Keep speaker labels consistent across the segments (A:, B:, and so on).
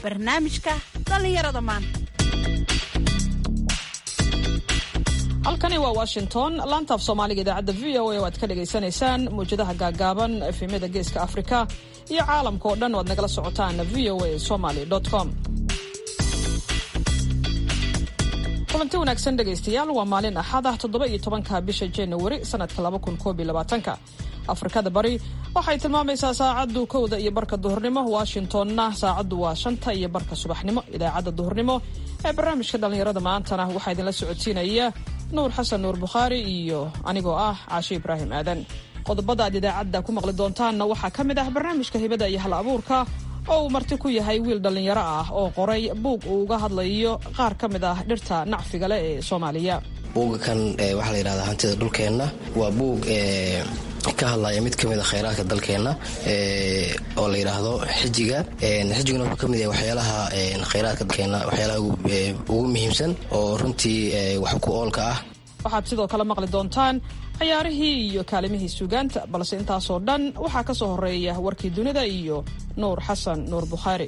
A: barnaamijka dhallinyarada maanta
B: halkani waa washington laantaaf soomaaliga idaacadda v o a oo aad ka dhagaysanaysaan mawjadaha gaagaaban efemyada geeska afrika iyo caalamka oo dhan o aad nagala socotaan v o a somaly com kulanti wanaagsan dhegaystayaal waa maalin axad ah toddoba iyo tobanka bisha januari sanadka laba kun koob iyo labaatanka afrikada bari waxay tilmaamaysaa saacaddu kowda iyo barka duhurnimo washingtonna saacaddu waa shanta iyo barka subaxnimo idaacadda duhurnimo ee barnaamijka dhallinyarada maantana waxaa idinla socodsiinaya nuur xasan nuur bukhaari iyo anigoo ah caashe ibraahim aadan qodobada aad idaacadda ku maqli doontaanna waxaa ka mid ah barnaamijka hibada iyo hal abuurka oo uu marti ku yahay wiil dhallinyaro ah oo qoray buug uu uga hadlayo qaar ka mid ah dhirta nacfiga leh ee soomaaliya
C: buugga kan waxaa la yidhahdaa hantida dhulkeenna waa buug ka hadlaya mid ka mid a khayraadka dalkeenna oo la yidhaahdo xijiga xijiguna wuxuu ka mid yahay waxyaalaha khayraadka dalkeenna waxyaalaha ugu muhiimsan oo runtii wax ku oolka ah
B: waxaad sidoo kale maqli doontaan ciyaarihii iyo kaalimihii suugaanta balse intaasoo dhan waxaa ka soo horeeya warkii dunida iyo nuur xasan nuur bukhaari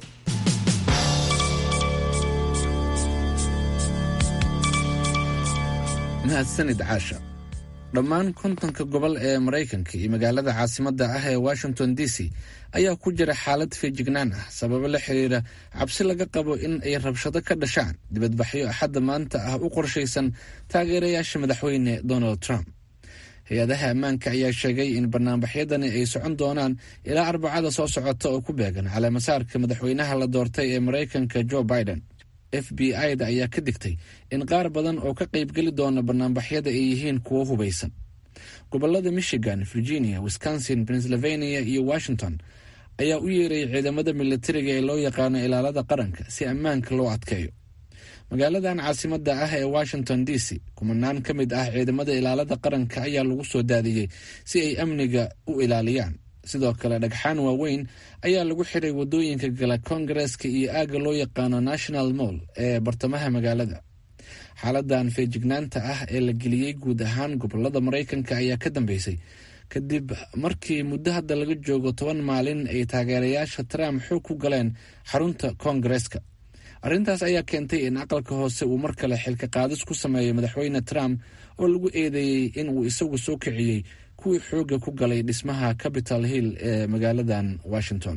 D: mahadsanid caasha dhammaan kontonka gobol ee maraykanka iyo magaalada caasimadda ah ee washington d c ayaa ku jira xaalad feejignaan ah sababo la xiriira cabsi laga qabo in ay rabshado ka dhashaan dibadbaxyo axadda maanta ah u qorshaysan taageerayaasha madaxweyne donald trump hay-adaha ammaanka ayaa sheegay in banaanbaxyadani ay socon doonaan ilaa arbacada soo socota oo ku beegan caleemasaarka madaxweynaha la doortay ee maraykanka joe biden f b i-da ayaa ka digtay in qaar badan oo ka qaybgeli doona banaanbaxyada ay yihiin kuwo hubaysan gobolada michigan virginia wisconsin pennsylvania iyo washington ayaa u yeerayay ciidamada militariga ee loo yaqaano ilaalada qaranka si ammaanka loo adkeeyo magaaladan caasimadda ah ee washington d c kumanaan ka mid ah ciidamada ilaalada qaranka ayaa lagu soo daadiyey si ay amniga u ilaaliyaan sidoo kale dhagxaan waaweyn ayaa lagu xiray wadooyinka gala kongareska iyo aagga loo yaqaano national moll ee bartamaha magaalada xaaladan feejignaanta ah ee la geliyey guud ahaan gobolada maraykanka ayaa ka dambeysay kadib markii muddo hadda laga joogo toban maalin ay taageerayaasha trump xoog ku galeen xarunta kongareska arrintaas ayaa keentay in aqalka hoose uu mar kale xilka qaadis ku sameeyo madaxweyne trump oo lagu eedeeyey in uu isagu soo kiciyey kuwii xooga ku galay dhismaha capital hill ee magaaladan washington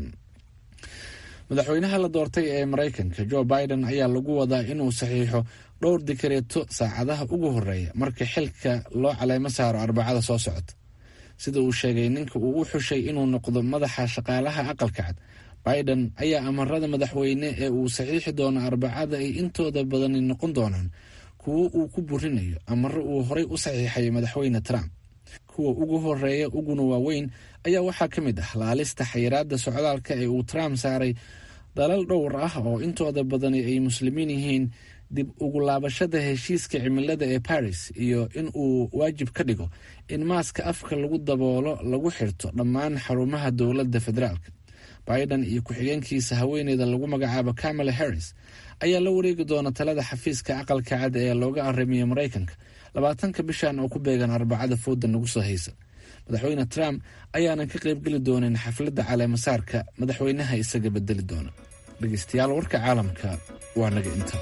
D: madaxweynaha la doortay ee maraykanka joe biden ayaa lagu wadaa inuu saxiixo dhowr dikareeto saacadaha ugu horeeya marka xilka loo caleemo saaro arbacada soo socota sida uu sheegay ninka uu u xushay inuu noqdo madaxa shaqaalaha aqalka cad biden ayaa amarada madaxweyne ee uu saxiixi doono arbacada ay intooda badani noqon doonaan kuwo uu ku burinayo amaro uu horey u saxiixay madaxweyne trump kuwa ugu horeeya uguna waaweyn ayaa waxaa ka mid ah laalista xayiraada socdaalka ee uu trump saaray dalal dhowr ah oo intooda badani ay muslimiin yihiin dib ugu laabashada heshiiska cimilada ee paris iyo in uu waajib ka dhigo in maaska afka lagu daboolo lagu xirto dhammaan xarumaha dowladda federaalka biden iyo ku-xigeenkiisa haweeneyda lagu magacaabo kamala harris ayaa la wareegi doona talada xafiiska aqalka cad ee looga arrimiyo maraykanka labaatanka bishan oo ku beegan arbacada fooda nagu soo haysa madaxweyne trump ayaanan ka qaybgeli doonin xafladda caleemasaarka madaxweynaha isaga bedeli doona dhegeystayaal warka caalamka waa naga inta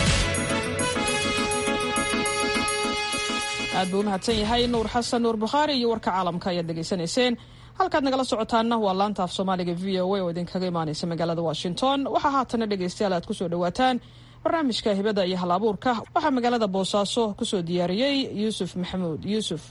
B: aad buu u mahadsan yahay nuur xasan nuur bukhaari iyo warka caalamka ayaad dhegaysanayseen halkaad nagala socotaanna waa laanta af soomaaliga v o a oo idinkaga imaanaysa magaalada washington waxaa haatana dhegaystayaal aad kusoo dhawaataan barnaamijka hibada iyo hal abuurka waxaa magaalada boosaaso kusoo diyaariyey yuusuf maxamuud yuusuf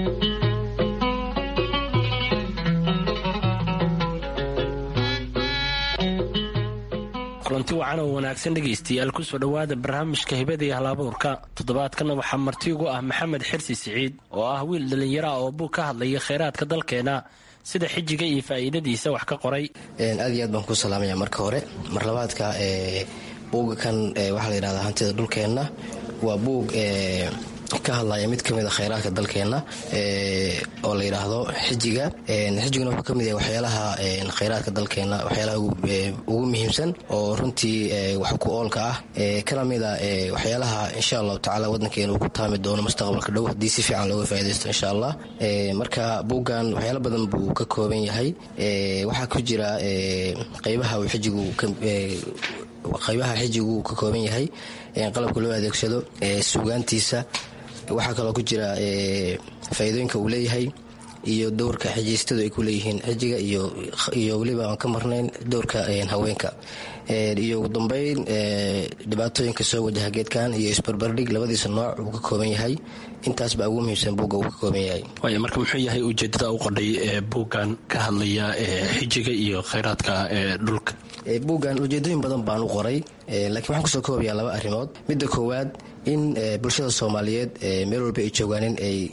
E: kulanti wacan oo wanaagsan dhegaystayaal kusoo dhowaada barnaamijka hibada iyo halabuurka toddobaadkana waxaa marti ugu ah maxamed xirsi siciid oo ah wiil dhallinyaro ah oo buug ka hadlaya kheyraadka dalkeena sida xijiga iyo faa'iidadiisa wax ka qoray
C: aad iyo aad baan ku salaamaya marka hore mar labaadka buugga kan waxaa la yidhahdaa hantida dhulkeenna waa buug ka hadlaya mid ka mid a khayraadka dalkeenna oo la yidhaahdo xijiga xijiguna wuxuu ka mid yahay waxyaalaha khayraadka dalkeenna waxyaalaha ugu muhiimsan oo runtii wax ku oolka ah kana mid a waxyaalaha insha allahu tacala waddankeena uu ku taami doono mustaqbalka dhow haddii si fiican looga faa'idaysto insha allah marka buuggan waxyaalo badan buu ka kooban yahay waxaa ku jira qeybaha uu xijigu qaybaha xijigu ka kooban yahay qalabka loo adeegsado suugaantiisa waxaa kaloo ku jira faa'iidooyinka uu leeyahay iyo dowrka xijiystadu ay ku leeyihiin xijiga iyo weliba aan ka marnayn dowrka haweenka iyo ugu dambeyn dhibaatooyinka soo wajaha geedkan iyo isbarbardhig labadiisa nooc uu ka kooban yahay intaas baa ugu muhiimsan buugga uu ka kooban yahay
E: waaya marka muxuu yahay ujeedada u qodhay ee buuggan ka hadlaya xijiga iyo khayraadka dhulka
C: buuggan ujeedooyin badan baan u qoray laakiin waxaan kusoo koobayaa laba arrimood midda koowaad in bulshada soomaaliyeed meel walba ay joogaanin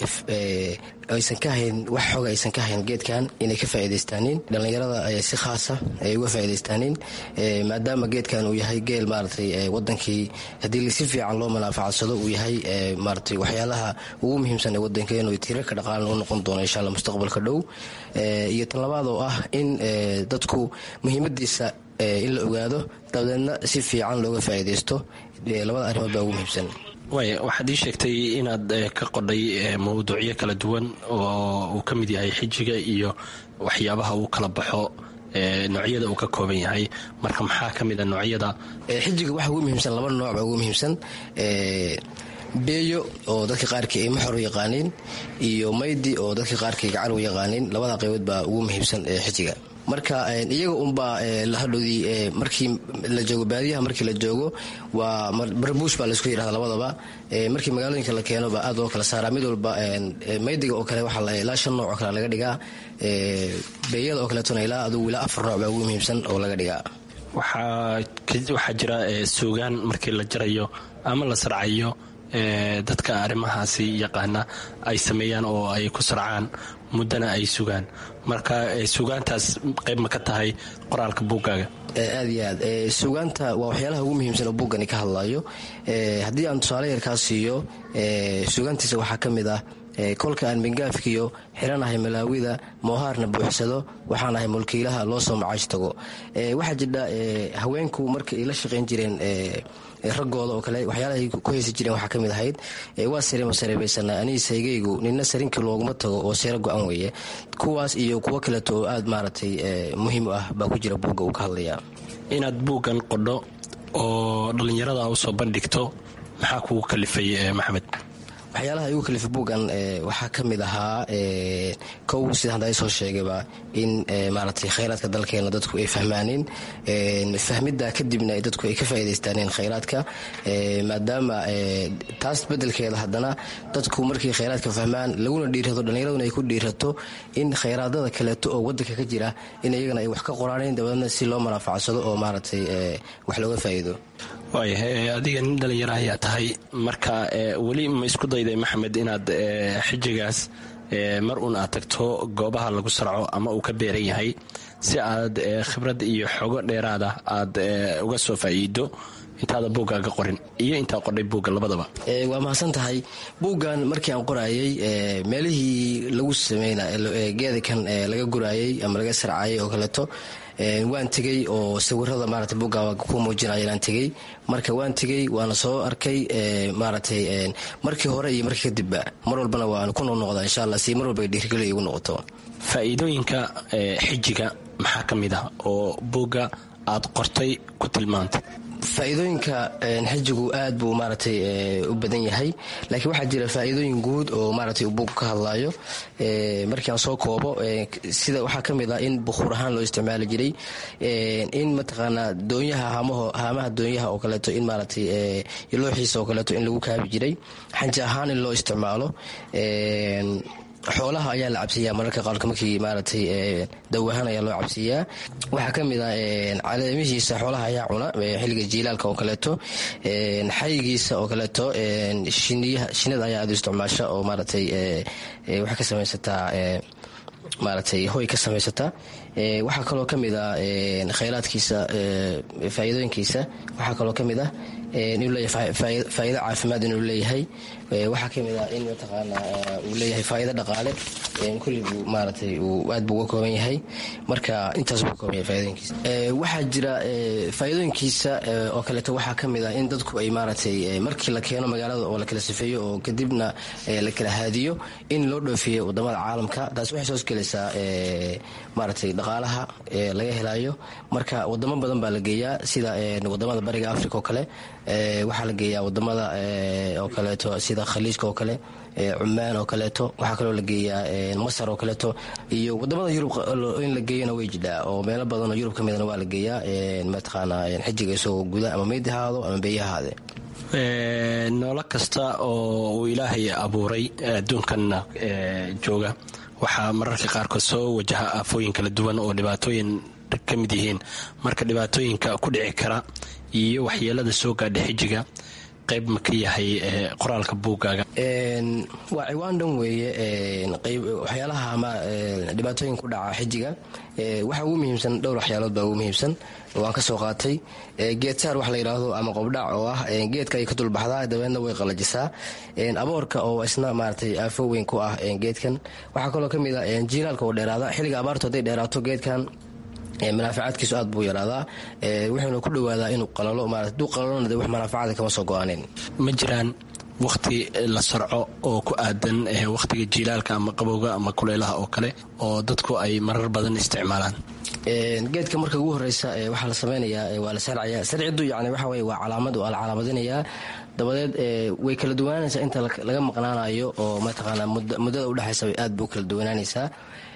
C: aysan ka hayn wax xooga aysan ka hayn geedkan inay ka faa'iidaystaanin dhallinyarada si khaasa ay uga faa'iidaystaanin maadaama geedkan uu yahay geel maaragtay wadankii haddii si fiican loo manaafacadsado uu yahay maaragtay waxyaalaha ugu muhiimsan ee wadankeenu tiirarka dhaqaalan u noqon doono insha allah mustaqbalka dhow iyo tan labaad oo ah in dadku muhiimadiisa in la ogaado dabadeedna si fiican looga faa'iidaysto labada arrimood baa ugu muhiimsan
E: waaya waxaad ii sheegtay inaad ka qodhay mawduucyo kala duwan oo uu ka mid yahay xijiga iyo waxyaabaha uu kala baxo noocyada uu ka kooban yahay marka maxaa ka mid a noocyada
C: xijiga waxa ugu muhiimsan laba nooc baa ugu muhiimsan beeyo oo dadka qaarkii ay maxor u yaqaaniin iyo maydi oo dadka qaarkii gacan u yaqaaniin labada qaybood baa ugu muhiimsan xijiga marka iyaga unbaa lahadhoodii markii la joogo baadiyaha markii la joogo waa barbuush baa laisku yidhahda labadaba markii magaalooyinka la keeno baa aad loo kala saaraa mid walba maydiga oo kale waxaa ilaa shan nooc oo kale laga dhigaa beeyada oo kaleetona ilaa adugu ilaa afar nooc baa ugu muhiimsan oo laga dhigaa
E: waxaa jira suugaan markii la jarayo ama la sarcayo dadka arrimahaasi yaqaana ay sameeyaan oo ay ku sarcaan muddana ay sugaan marka sugaantaas qayb ma ka tahay qoraalka buuggaaga
C: aad iyo aad sugaanta waa waxyaalaha ugu muhiimsan oo buuggani ka hadlayo haddii aan tusaale yarkaa siiyo sugaantiisa waxaa ka mid ah kolka aan bengaafkiyo xiranahay malaawida moohaarna buuxsado waxaan ahay mulkiilaha loo soo macaash tago waxaa jidha haweenku marka ay la shaqayn jireen raggooda oo kale waxyaalahay ku heysi jireen waxaa ka mid ahayd waa sarima sareebaysanaa anii saygaygu nina sarinkii looguma tago oo seero go-an weeye kuwaas iyo kuwo kaleeto oo aad maaragtay muhiim u ah baa ku jira buugga uu ka hadlayaa
E: inaad buuggan qodho oo dhallinyarada u soo bandhigto maxaa kugu kalifay maxamed
C: waxyaalaha igu kalifa buuggan waxaa ka mid ahaa kow sida hadda ay soo sheegayba in maaragtay khayraadka dalkeena dadku ay fahmaaneen fahmidda kadibna dadku ay ka faa'iidaystaaneen khayraadka maadaama taas beddelkeeda haddana dadku markay khayraadka fahmaan laguna dhiirato dhallinyaraduna ay ku dhiirato in khayraadada kaleeto oo waddanka ka jira in iyagana ay wax ka qoraaneen dabadeedna si loo manaafacsado oo maaragtay wax looga faa'iido
E: waaya adiga nin dhalinyaro ayaa tahay marka weli ma isku dayday maxamed inaad xijigaas mar uun aad tagto goobaha lagu sarco ama uu ka beeran yahay si aad khibrad iyo xogo dheeraada aad uga soo faa'iido intaada buuggaaga qorin iyo intaa qodhay buugga labadaba
C: waa mahadsan tahay buuggan markii aan qoraayey meelihii lagu sameyna geedakan laga guraayey ama laga sarcaayay oo kaleeto waan tegey oo sawirada maarata buugga ku muujinaya aan tegey marka waan tegey waana soo arkay maaragtay markii hore iyo markii kadibba mar walbana waan ku noqnoqdaa insha allah si mar walba dhiirigeli igu noqoto
E: faa'iidooyinka xijiga maxaa ka mid ah oo buugga aad qortay ku tilmaantay
C: faa'iidooyinka xijigu aad buu maaragtay u badan yahay laakiin waxaa jira faa'iidooyin guud oo maaragtay uu buugga ka hadlaayo markii aan soo koobo sida waxaa ka mid ah in bukuur ahaan loo isticmaali jiray in mataqaanaa doonyaha haamaha doonyaha oo kaleeto in maaragtay looxiisa oo kaleeto in lagu kaabi jiray xanji ahaan in loo isticmaalo xoolaha ayaa la cabsiiyaa mararka qaarka markii maaragtay dawahaan ayaa loo cabsiiyaa waxaa ka mid ah caleemihiisa xoolaha ayaa cuna xilliga jiilaalka oo kaleeto xayigiisa oo kaleeto shinida ayaa aad u isticmaasha oo maaragtay waxay ka samaysataa maaragtay hoy ka samaysataa waxaa kaloo ka mid ah khayraadkiisa faa'iidooyinkiisa waxaa kaloo ka mid ah inuu leeyahay faa'iido caafimaad inuu leeyahay waxaa ka mid ah in mataqaanaa uu leeyahay faa'iido dhaqaale kulli buu maaratay uu aad buu uga kooban yahay marka intaas buu kooban yahay faaidooyinkiisa waxaa jira faa'iidooyinkiisa oo kaleeto waxaa ka mid ah in dadku ay maaratay markii la keeno magaalada oo la kala sifeeyo oo kadibna la kala haadiyo in loo dhoofiyo wadamada caalamka taas waxay soo gelaysaa maaratay dhaqaalaha laga helayo marka wadamo badan baa la geeyaa sida wadamada bariga africa oo kale waxaa la geeyaa wadamada oo kaleeto sida khaliijka oo kale cumaan oo kaleeto waxaa kaloo la geeyaa masar oo kaleeto iyo wadamada yurub in la geeyona way jidhaa oo meelo badanoo yurub ka midana waa la geeyaa mataqaana xijiga isagoo guda ama meyd ahaado ama beeya ahaade
E: noolo kasta oo uu ilaahay abuuray adduunkanna jooga waxaa mararka qaarkood soo wajaha aafooyin kala duwan oo dhibaatooyin ka mid yihiin marka dhibaatooyinka ku dhici kara iyo waxyeelada soo gaadha xijiga qayb ma ka yahay qoraalka buuggaaga
C: waa ciwaan dhan weeye waxyaalaha ama dhibaatooyin ku dhaca xijiga waxa ugu muhiimsan dhowr waxyaalood baa ugu muhiimsan waan ka soo qaatay geedsaar wax la yidhaahdo ama qobdhac oo ah geedka ay ka dulbaxdaa dabeedna way qalajisaa aboorka oo isna maaratay aafo weyn ku ah geedkan waxaa kaloo ka mid ah jiilaalka oo dheeraada xilliga abaartu hadday dheeraato geedkan manaafacaadkiisu aad buu yaraadaa wuxuuna ku dhawaadaa inuu qalalo haduu qalalona de wax manaafacada kama soo go-aaneen
E: ma jiraan wakhti la sarco oo ku aadan wakhtiga jiilaalka ama qabowga ama kulaylaha oo kale oo dadku ay marar badan isticmaalaan
C: geedka marka ugu horeysa waxaa la samaynayaa waa la sarcaya sarcidu yani waxa weye waa calaamad waa la calaamadinayaa dabadeed way kala duwanaanaysaa inta laga maqnaanayo oo mataqaanaa muddada udhexaysa aad bay u kala duwanaanaysaa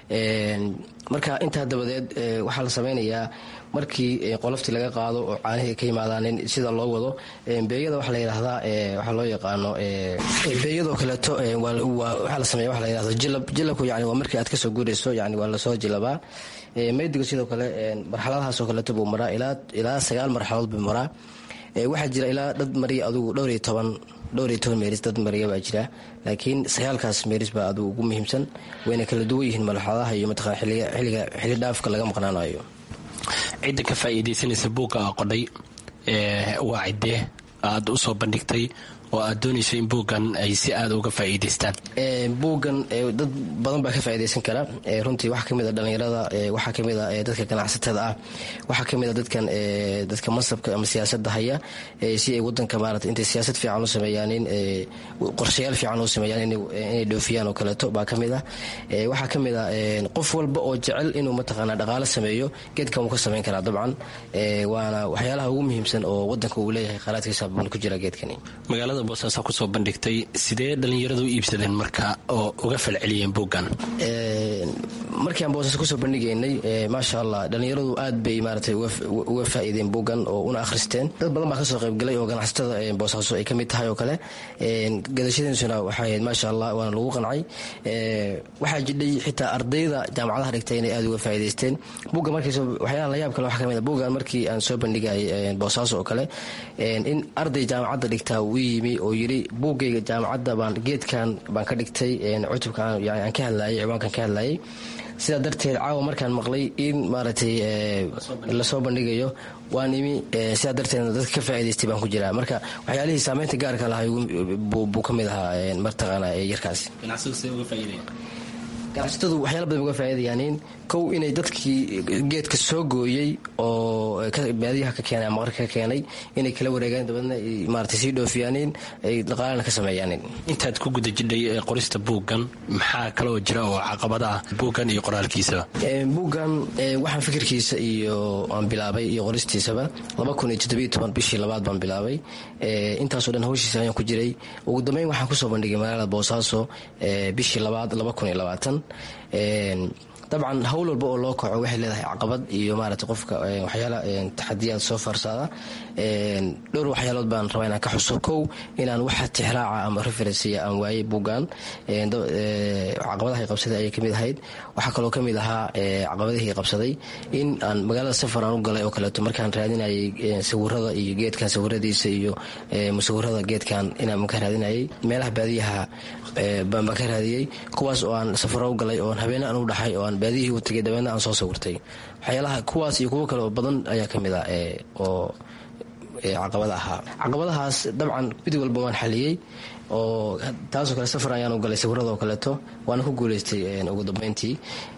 C: marka intaa dabadeed waxaa la samaynayaa markii qoloftii laga qaado oo caanihii ka yimaadaan sida loo wado beeyada waxa la yidhaahdaa waxaa loo yaqaano beeyadoo kaleeto waxaa la sameeya waxa la yidhahdo jilab jilabku yani waa markii aad kasoo guurayso yani waa lasoo jilabaa maydiga sidoo kale marxaladahaas oo kaleeto buu maraa ilaa sagaal marxaladood buu maraa waxaa jira ilaa dad mariya adugu dhowr iyo toban dhowr iyo toban meeris dad mariya baa jira laakiin sagaalkaas meeris baa adugu ugu muhiimsan wayna kala duwan yihiin marxaladaha iyo mataqana xiliga xilli dhaafka laga maqnaanayo
E: cidda ka faa'iidaysanaysa buugga aa qodhay waa ciddee aad u soo bandhigtay oo aad doonayso in buuggan ay si aada uga faa'iidaystaan
C: buuggan dad badan baa ka faa'iidaysan kara runtii waxaa kamid a dhallinyarada waxaa kamid a dadka ganacsatada ah waxaa kamid a dadkan dadka masabka ama siyaasadda haya si ay wadanka maarata intay siyaasad fiican u sameeyaan in qorshayaal fiican u sameeyaan inay dhoofiyaan oo kaleeto baa kamid ah waxaa kamid a qof walba oo jecel inuu mataqaana dhaqaalo sameeyo geedkan wuu ka samayn karaa dabcan waana waxyaalaha ugu muhiimsan oo wadanka uu leeyahay khalaadkiisa buuna ku jira geedkani
E: magaalada boosaasaa kusoo bandhigtay sidee dhallinyaradu u iibsadeen marka oo uga falceliyeen buuggan
C: markii aan boosaaso kusoo bandhigaynay maasha allah dhallinyaradu aad bay maaratay uga faa'iideen buuggan oo una akhristeen dad badan baa kasoo qaybgalay oo ganacsatada boosaaso ay ka mid tahay oo kale gadashadiisuna waxay ahayd maasha allah waana lagu qancay waxaa jidhay xitaa ardayda jaamacadaha dhigtay inay aad uga faa'iidaysteen buugga markiis waxyaalaha layaab kale waxaa kamid a buuggan markii aan soo bandhigay boosaaso oo kale in arday jaamacadda dhigtaa uu yimi oo yidhi buuggayga jaamacadda baan geedkan baan ka dhigtay cutubka aan ka hadlayay ciwaankan ka hadlayay sidaa darteed caawa markaan maqlay in maaragtay lasoo bandhigayo waan imi sidaa darteedna dadka ka faa'idaystay baan ku jiraa marka waxyaalihii saameynta gaarka lahay buu ka mid ahaa martaqaana yarkaasi ganacsatadu waxyaala badan uga faa'iidayaanin kow inay dadkii geedka soo gooyey oo baadiyaha ka keenay ama qarka ka keenay inay kala wareegaan dabeedna maarata sii dhoofiyaanin ay dhaqaalana ka sameeyaanin
E: intaad ku guda jidhay qorista buuggan maxaa kaloo jira oo caqabad ah buuggan iyo qoraalkiisaba
C: buuggan waxaan fikirkiisa iyo aan bilaabay iyo qoristiisaba laba kun iyo toddobiyo toban bishii labaad baan bilaabay intaasoo dhan hawshiisa ayaan ku jiray ugu dambeyn waxaan kusoo bandhigay magaalada boosaaso bishii labaad laba kun iyo labaatan dabcan hawl walba oo loo kaco waxay leedahay caqabad iyo maarata qofka waxyaala taxadiyaad soo faarsaada dhowr waxyaalood baan rabaa inaan ka xuso kow inaan waxa tixraaca ama referensiya aan waayey buuggan caqabadahay qabsaday ayay kamid ahayd waxaa kaloo kamid ahaa caqabadihii qabsaday in aan magaalada safar aan u galay oo kaleeto markaan raadinayay sawirada iyo geedkan sawiradiisa iyo musawirada geedkan inaan ka raadinayay meelaha baadiyaha baan ka raadiyey kuwaas oo aan safaro u galay oon habeene aan u dhaxay oo aan baadiyihii u tagay dabeedna aan soo sawirtay waxyaalaha kuwaas iyo kuwo kale oo badan ayaa ka mid ah oo caqabada ahaa caqabadahaas dabcan mid walba waan xaliyey oo taasoo kale safar ayaan u galay sawirada oo kaleeto waana ku guuleystay ugu dambeyntii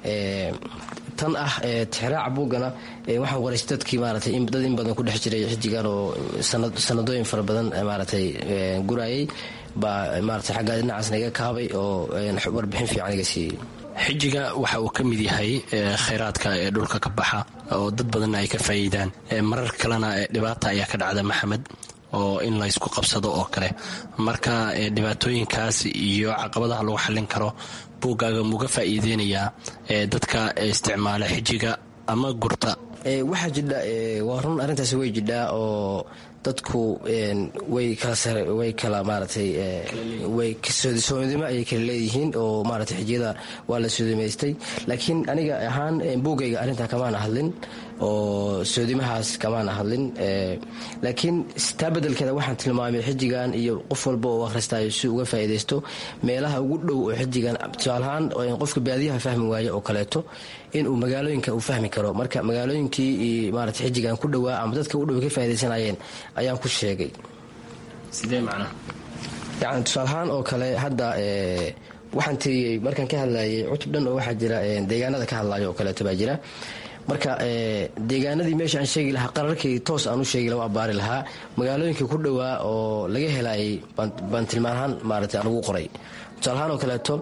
C: tan ah tixraaca buuggana waxaan qoraysay dadkii maaratay dad in badan ku dhex jiray xijigan oo sanadooyin fara badan maaratay gurayay baa maaratay xaggaa dhinacaasna iga kaabay oo warbixin fiican iga siiyey
E: xijiga waxa uu ka mid yahay khayraadka ee dhulka ka baxa oo dad badanna ay ka faa'iidaan marar kalena dhibaata ayaa ka dhacda maxamed oo in laysku qabsado oo kale marka dhibaatooyinkaas iyo caqabadaha lagu xallin karo buuggaaga muga faa'iideynayaa dadka isticmaala xijiga ama gurta
C: waxaa jidha waa run arrintaasi way jidhaa oo dadku way kalaway kala maaratay way soodimo ayay kala leeyihiin oo maaratay xijiyada waa la soodimaystay laakiin aniga ahaan buugayga arrintaa kamaana hadlin oo soodimahaas kamaana hadlin laakiin taa bedelkeeda waxaan tilmaamay xijigan iyo qof walba oo akhristayo si uga faa'iidaysto meelaha ugu dhow oo xijigan tusaalahaan qofka baadiyaha fahmi waayo oo kaleeto inuu magaalooyinka uu fahmi karo marka magaalooyinkii maarata xijigan ku dhowaa ama dadka u dhow ka faaidaysanayeen ayaan ku sheegay
E: sidee macnaa
C: yani tusaalahaan oo kale hadda waxaan tiriyey markaan ka hadlayay cutub dhan oo waxaa jira deegaanada ka hadlayo oo kaleeto baa jira marka deegaanadii meesha aan sheegi lahaa qararkii toos aan u sheegi laha waa baari lahaa magaalooyinkii ku dhowaa oo laga helayay baan tilmaanahaan maarata aan ugu qoray tusaalahaan oo kaleeto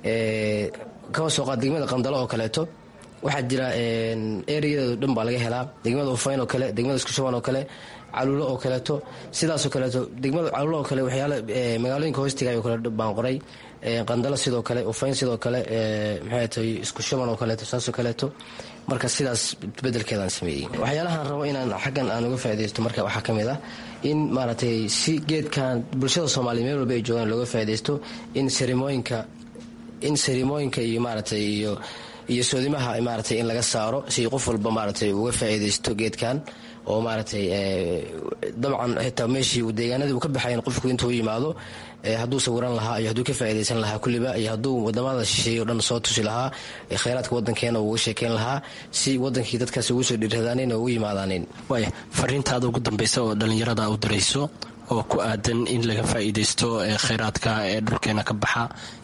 C: kaba soo qaad degmada qandalo oo kaleeto waxaa jira ereyadeedu dhan baa laga helaa degmada ufayn oo kale degmada iskushuban oo kale caluulo oo kaleeto sidaasoo kaleeto degmada caluulo oo kale waxyaala magaalooyinka hoostigaay oo kale baan qoray qandalo sidoo kale ufayn sidoo kale maxay tahay isku shuban oo kaleeto saasoo kaleeto marka sidaas bedelkeedaan sameeyey waxyaalahaan rabo inaan xaggan aan uga faaidaysto marka waxaa ka mid ah in maaragtay si geedkan bulshada soomaaliya meel walba ay joogaan looga faaidaysto in sarimooyinka in sarimooyinka iyo maaragtay iyo iyo soodimaha maaratay in laga saaro si qof walba maaratay uga faa'iidaysto geedkan oo maaratay dabcan xitaa meeshii uu deegaanadii uu ka baxayn qofku intuu yimaado hadduu sawiran lahaa iyo hadduu ka faa'iidaysan lahaa kulliba iyo hadduu wadamada shisheeye o dhan soo tusi lahaa khayraadka waddankeena uga sheekeyn lahaa si wadankii dadkaasi ugu soo dhiirradaanin oo ugu yimaadaanin
E: waaya fariintaada ugu dambaysa oo dhallinyarada u dirayso oo ku aadan in laga faa'iidaysto khayraadka ee dhulkeena ka baxa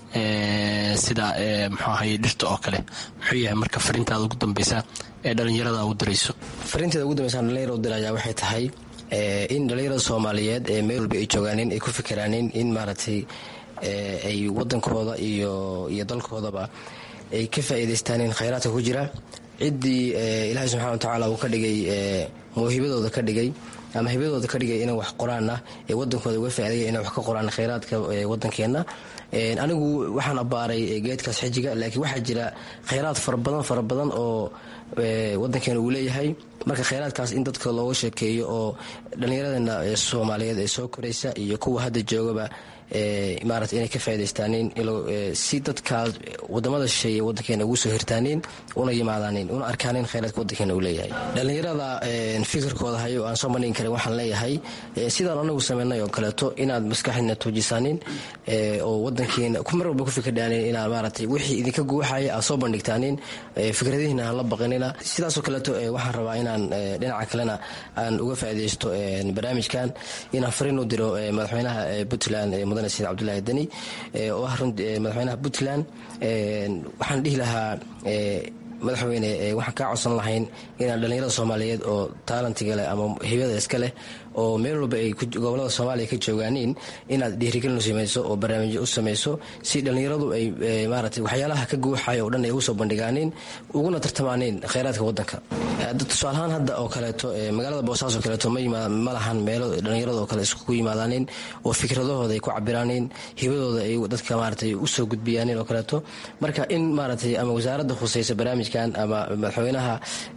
E: sida mxuu ahay dhirta oo kale muxuu yahay marka fariintaada ugu dambeysa ee dhallinyarada u dirayso
C: fariinteeda ugu dambeysa dhalinyara u diraya waxay tahay in dhallinyarada soomaaliyeed ee meel walba ay joogaanin ay ku fikiraanin in maaragtay ay wadankooda iyo iyo dalkoodaba ay ka faa'iidaystaanin khayraadka ku jira ciddii ilaahay subxana wa tacaala uu ka dhigay mawhibadooda ka dhigay ama hibadooda ka dhigay inay wax qoraanna ee wadankooda uga faaidaya inay wax ka qoraan khayraadka wadankeenna anigu waxaan abbaaray geedkaas xijiga laakiin waxaa jira khayraad fara badan fara badan oo wadankeena uu leeyahay marka khayraadkaas in dadka looga sheekeeyo oo dhallinyaradeenna soomaaliyeed ee soo koraysa iyo kuwa hadda joogaba maarata inay ka faa'idaystaanin si dadkaas wadamada shisheeye wadankeena ugu soo hirtaanin una yimaadaanin una arkaanin khayraadka wadankeena uu leeyahay dhallinyarada fikirkooda hayo aan soo bandhigi karin waxaan leeyahay sidaan anagu sameynay oo kaleeto inaad maskaxdiina tuujisaanin oo wadankeena mar walba ku fikirdhaanin inaad maaratay wixii idinka guuxaya aad soo bandhigtaanin fikradihiina aan la baqinina sidaasoo kaleeto waxaan rabaa inaan dhinaca kalena aan uga faa'iidaysto barnaamijkan inaan fariin u diro madaxweynaha puntland mudane said cabdulaahi deni oo ah madaxweynaha puntland waxaan dhihi lahaa madaxweyne waxaan kaa codsan lahayn inaan dhallinyarada soomaaliyeed oo taalantiga leh ama hibada iska leh oo meel walba ay gobolada soomaaliya ka joogaaniin inaad dhiirigelin u samayso oo barnaamijyo u samayso si dhallinyaradu ay maarata waxyaalaha ka guuxaya oo dhan ay ugu soo bandhigaaniin uguna tartamaaniin khayraadka wadanka tusaalahaan hadda oo kaleeto magaalada boosaaso kaleeto ma lahan meelo dhallinyarada oo kale iskugu yimaadaanin oo fikradahooda ay ku cabiraaniin hibadooda ay dadka maaratay usoo gudbiyaanin oo kaleeto marka in maaratay ama wasaaradda khusaysa barnaamijkan ama madaxweynaha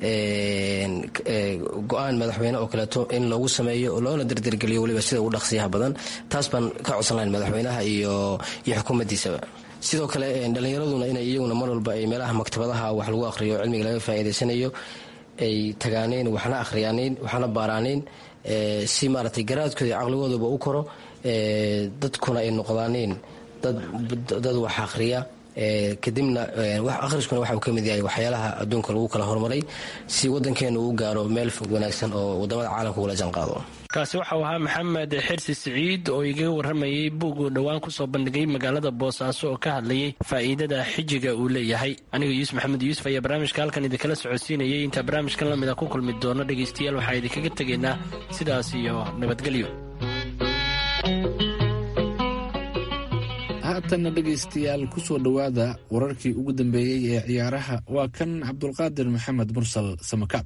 C: go-aan madaxweyne oo kaleeto in loogu sameeyo loona dardargeliyo weliba sida ugu dhaqsiyaha badan taas baan ka codsan lahayn madaxweynaha iyo iyo xukuumaddiisaba sidoo kale dhallinyaraduna inay iyaguna mar walba ay meelaha maktabadaha wax lagu aqhriyo cilmiga laga faa'iidaysanayo ay tagaaneen waxna akhriyaaneyn waxna baaraaneen si maaragtay garaadkooda iyo caqligooduba u koro dadkuna ay noqdaaneen dad wax akhriya kadibna akhriskuna waxa uu ka mid yahay waxyaalaha adduunka lagu kala horumaray si wadankeenu uu gaaro meel fog wanaagsan oo wadamada caalamka ula janqaado
E: kaasi waxau ahaa maxamed xirsi siciid oo igaga waramayay buug uu dhowaan kusoo bandhigay magaalada boosaaso oo ka hadlayay faa'iidada xijiga uu leeyahay aniga yuusuf maxamed yuusuf ayaa barnaamijka halkan idinkala socodsiinayay intaa barnaamijkan lamid a ku kulmi doono dhegaystayaal waxaa idinkaga tegaynaa sidaas iyo nabadgelyo
D: haatanna dhegaystayaal ku soo dhowaada wararkii ugu dambeeyey ee ciyaaraha waa kan cabdulqaadir maxamed mursal samakaab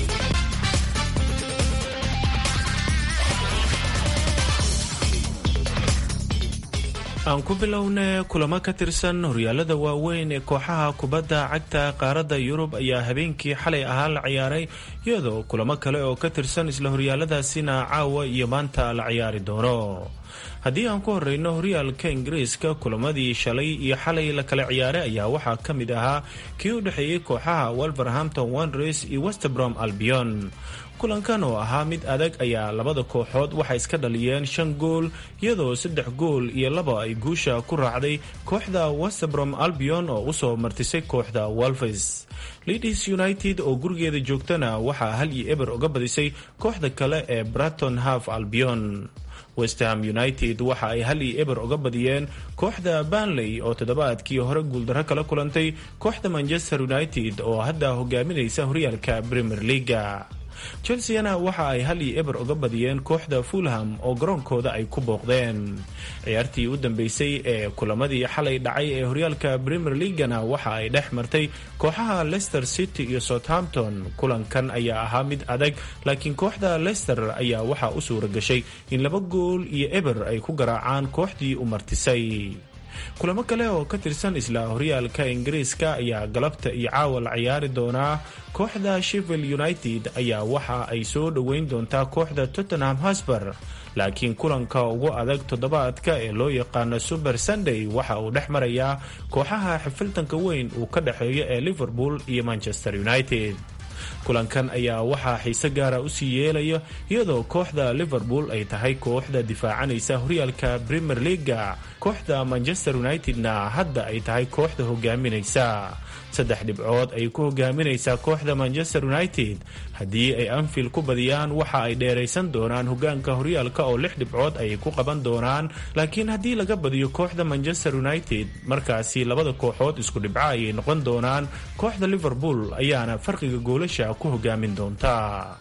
F: aan ku bilowne kulamo ka tirsan horyaalada waaweyn ee kooxaha kubadda cagta qaaradda yurub ayaa habeenkii xalay ahaa la ciyaaray iyadoo kulamo kale oo ka tirsan isla horyaaladaasina caawa iyo maanta la ciyaari doono haddii aan ku horeyno horyaalka ingiriiska kulamadii shalay iyo xalay la kala ciyaaray ayaa waxaa ka mid ahaa kii u dhexeeyey kooxaha wolverhampton wanderers iyo westbrom albion kulankan oo ahaa mid adag ayaa labada kooxood waxay iska dhaliyeen shan gool iyadoo saddex gool iyo laba ay guusha ku raacday kooxda westbrom albion oo usoo martisay kooxda wolves leeds united oo gurigeeda joogtana waxaa hal iyo eber uga badisay kooxda kale ee braton half albion westham united waxa ay hal iyo eber uga badiyeen kooxda banley oo toddobaadkii hore guuldarro kala kulantay kooxda manchester united oo hadda hogaaminaysa horyaalka premier leaga chelseana waxa ay hal iyo eber uga badiyeen kooxda fulham oo garoonkooda ay ku booqdeen ciyaartii u dambeysay ee kulamadii xalay dhacay ee horyaalka premier leagana waxa ay dhex martay kooxaha leicester city iyo southampton kulankan ayaa ahaa mid adag laakiin kooxda leicester ayaa waxaa u suura gashay in laba gool iyo eber ay ku garaacaan kooxdii u martisay kulamo kale oo ka tirsan isla horyaalka ingiriiska ayaa galabta iyo caawa la ciyaari doonaa kooxda sheffield united ayaa waxa ay soo dhoweyn doontaa kooxda tottenham hosber laakiin kulanka ugu adag toddobaadka ee loo yaqaano super sunday waxa uu dhex marayaa kooxaha xifiltanka weyn uu ka dhexeeyo ee liverpool iyo manchester united kulankan ayaa waxaa xiise gaara usii yeelaya iyadoo kooxda liverpool ay tahay kooxda difaacanaysa horyaalka premier leaga kooxda manchester unitedna hadda ay tahay kooxda hogaaminaysa saddex dhibcood ay ku hogaaminaysaa kooxda manchester united haddii ay anfield ku badiyaan waxa ay dheeraysan doonaan hogaanka horyaalka oo lix dhibcood ayay ku qaban doonaan laakiin haddii laga badiyo kooxda manchester united markaasi labada kooxood isku dhibco ayay noqon doonaan kooxda liverpool ayaana farqiga goolasha ku hogaamin doonta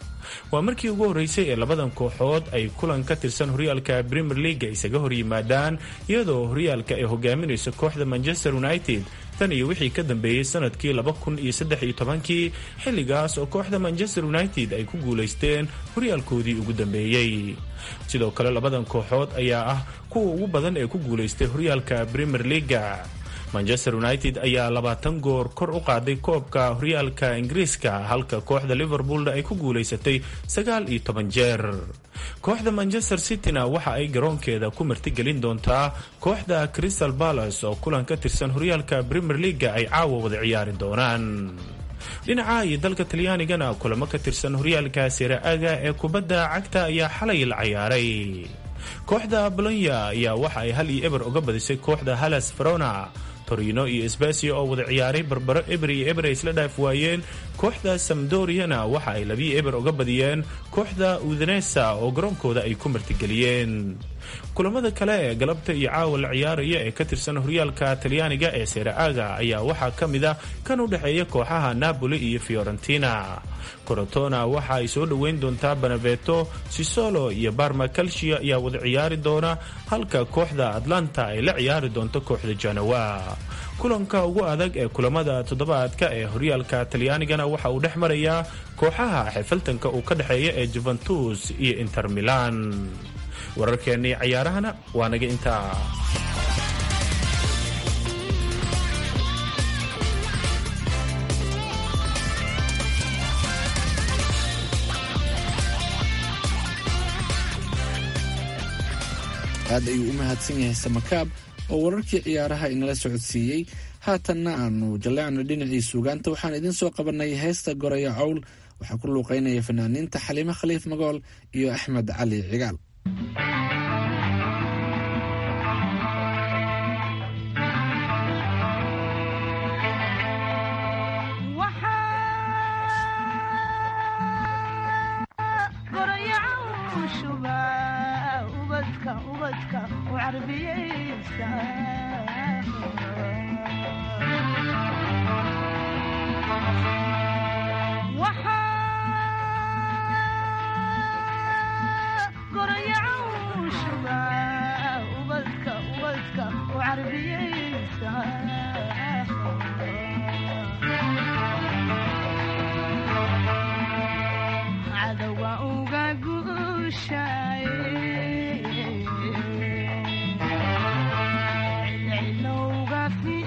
F: waa markii ugu horreysay ee labadan kooxood ay kulan ka tirsan horyaalka premier leaga isaga hor yimaadaan iyadoo horyaalka ay hogaaminayso kooxda manchester united tan iyo wixii ka dambeeyey sanadkii laba kun iyo saddex iyo tobankii xilligaas oo kooxda manchester united ay ku guulaysteen horyaalkoodii ugu dambeeyey sidoo kale labadan kooxood ayaa ah kuwa ugu badan ee ku guulaystay horyaalka premier leaga manchester united ayaa labaatan goor kor u qaaday koobka horyaalka ingiriiska halka kooxda liverpoolna ay ku guulaysatay sagaal iyo toban jeer kooxda manchester cityna waxa ay garoonkeeda ku martigelin doontaa kooxda crystal palace oo kulan ka tirsan horyaalka premier leaga ay caawa wada ciyaari doonaan dhinaca iyo dalka talyaanigana kulamo ka tirsan horyaalka siraaga ee kubadda cagta ayaa xalay la ciyaaray kooxda bolonya ayaa waxa ay hal iyo eber uga badisay kooxda halas verona torino iyo sbasio oo wada ciyaaray barbaro eber iyo eber ay isla dhaaf waayeen kooxda samdoriana waxa ay labiyo eber uga badiyeen kooxda udinesa oo garoonkooda ay ku martigeliyeen kulamada kale ee galabta iyo caawa la ciyaaraya ee ka tirsan horyaalka talyaaniga ee seraaga ayaa waxaa ka mid ah kan u dhexeeya kooxaha napoli iyo fiorentina corotona waxa ay soo dhoweyn doontaa beneveto sisolo iyo barma calcia ayaa wada ciyaari doona halka kooxda atlanta ay la ciyaari doonto kooxda janawa kulanka ugu adag ee kulamada toddobaadka ee horyaalka talyaanigana waxa uu dhex marayaa kooxaha xifiltanka uu ka dhexeeya ee juventus iyo inter milan wararkeennii cayaarahana waa naga intaa
D: aad ayuu u mahadsan yahay samakaab oo wararkii ciyaaraha inala socodsiiyey haatanna aanu jalleecno dhinacii suugaanta waxaan idiin soo qabanay heesta goraya cowl waxaa ku luuqeynaya fanaaniinta xaliimo khaliif magool iyo axmed cali cigaal
G: ubadka ubadka u carbiyaysa waxaa gorayacawshuba ubadka ubadka u carbiyaysa cadowga uga guushaye cilcilowga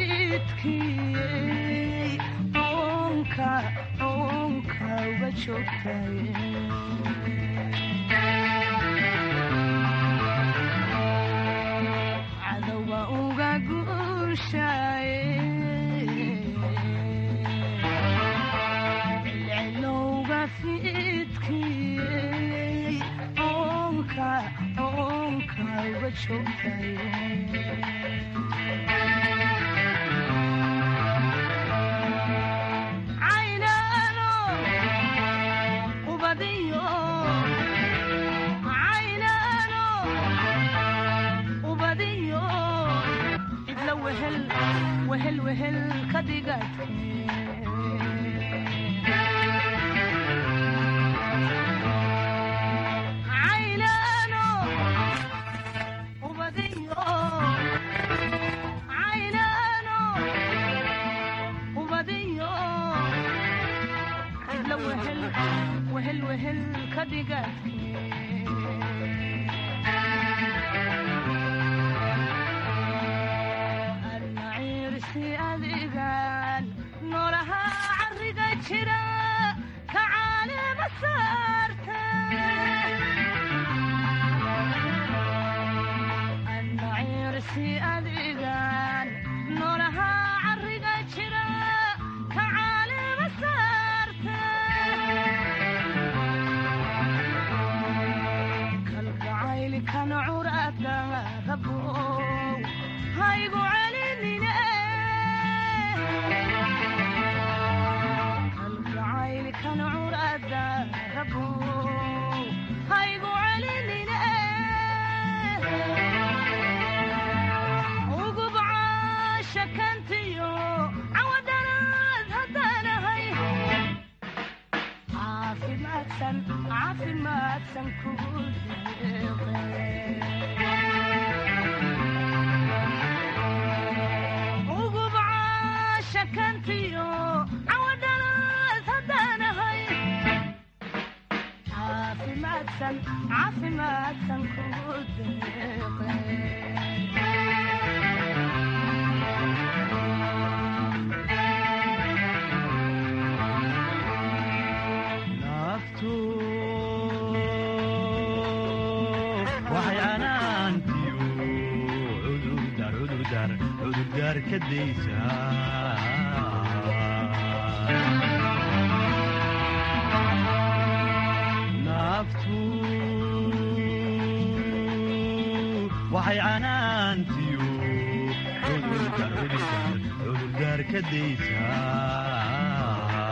G: fiidkiyey oonka oonka uga joogtaye cadowga uga guushaye cilcilowga fiidkiyey oonka oonka uga joogtaye caynaano ubadiyo caynaano ubadiyo cidla wehel wehel wehel ka dhigate caynaano ubadiyo caynaano ubadiyo cidla wehel wehel wehel ka dhigate almaciirsi adigan noolaha cariga jira ka caalima saarta almaciirsi adigan noolaha cariga jira ka caalima saarta kalgacaylkan curada rabow haygu celinine kalgacaylkan curada rabow haygu celinine ugub caashakantiyo cawadanaad haddanahay caafimaadsan caafimaadsan kugu ugub caashakantiyo cawadhanaad haddanahay caafimaadsan caafimaadsan kugu
H: naftu waxay canaantiyo cudurdar cudurdar cudurdaar ka daysaa naftu waxay canaantiyo cudurdar cudurdar cudurdaar ka daysaa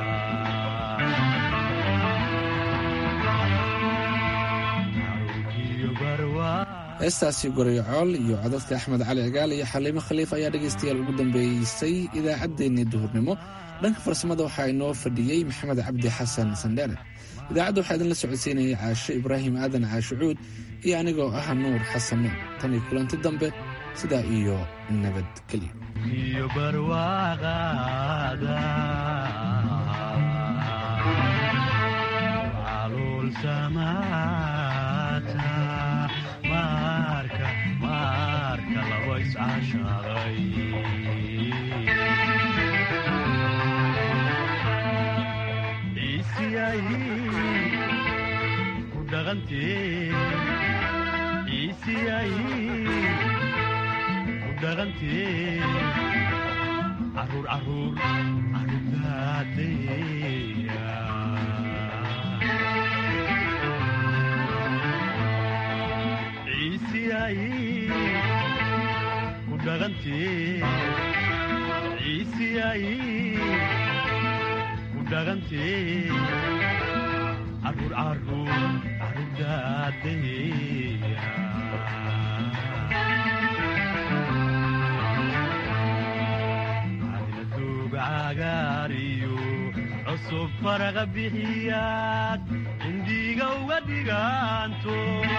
D: heestaasi gorayacool iyo codadka axmed cali cigaal iyo xaliimo khaliif ayaa dhegaystayaal ugu dambeeysay idaacaddeenii duhurnimo dhanka farsamada waxaa inoo fadhiyey maxamed cabdi xasan sandheere idaacadda waxaa idinla socodsiinayay caasho ibraahim aadan caashucuud iyo anigoo ah nuur xasan nuur tan iyo kulanti dambe sidaa iyo nabadgelyo
H: iyo barwaaqaada calool samaata maarka maarka laba iscaashaqay ciisiyay ku dhaqantee ciisiyay ku dhaqantee caruur caruur caruurtaadeya ciisiyay ku dhaqantee ciisiyay ku dhaqantee caruur caruur caruurtaadeya cusub faraqa bixiyaad indhiiga uga dhigaanto